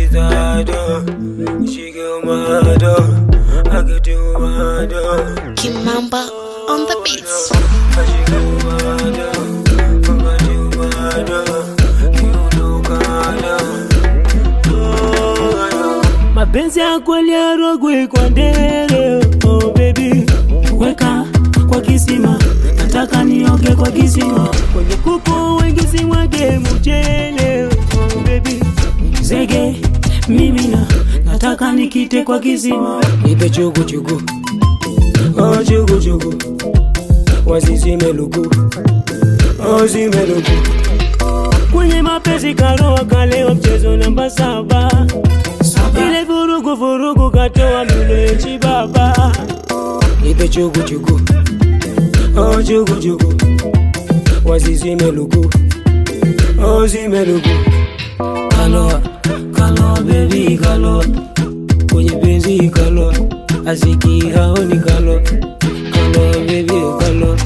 she's hard, uh, she go mad, uh, I could do mad, uh, Kimamba on the beats. she go mad, uh, I do mad, uh, you know God, uh, oh, mapenzi ya kweli yarogwe kwa ndere oh baby weka kwa kisima nataka nioge kwa kisima kwenye kuku wengi simwage mchele oh baby zege mimina nataka nikite kwa kisima nipe chugu chugu, oh chugu chugu, wasizime luku, oh zime luku. kwenye mapenzi karoa kalewa mchezo namba saba ile vurugu vurugu katoa mlechi baba nipe chugu chugu, oh chugu chugu, wasizime luku, oh zime luku. Kaloa, kaloa baby kaloa, kwenye penzi kaloa, asiki haoni kaloa, kaloa baby kaloa.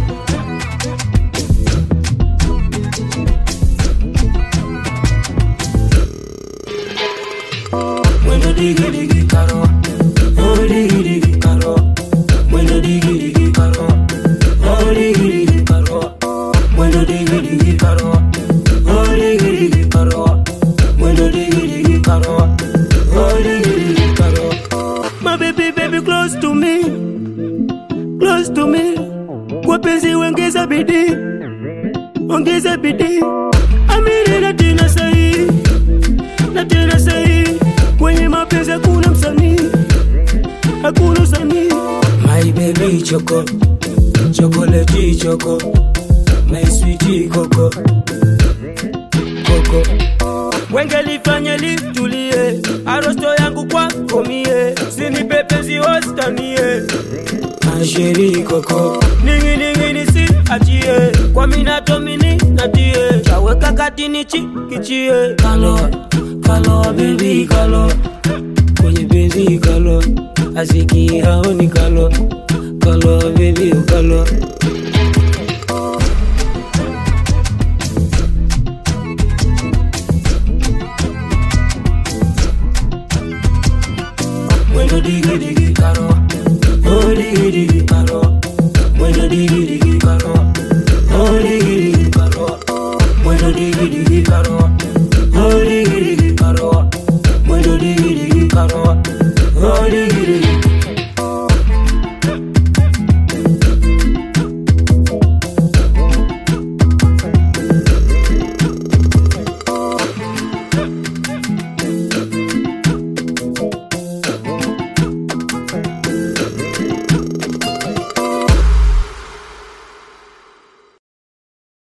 Mwendo digi digi kaloa, oh digi digi kaloa, mwendo digi digi kaloa, oh digi digi kaloa, mwendo digi digi kaloa, oh digi digi kaloa, mwendo digi digi kaloa, oh digi digi kaloa. My baby baby close to me close to me wapenzi wengeza bidii ongeza bidii amiri na tena sahi na tena sahi kwenye mapenzi hakuna msanii hakuna msanii My baby choco, chocolate choco, my sweetie coco, coco. wengelifanya litulie arosto yangu kwako mie sinipepenzi wastanie Asheri coco, ninginingini si achie kwa minatomini natie chaweka katini chi kichie kaloa, kaloa baby kaloa, kwenye penzi kaloa, asiki haoni kaloa, kaloa baby kaloa.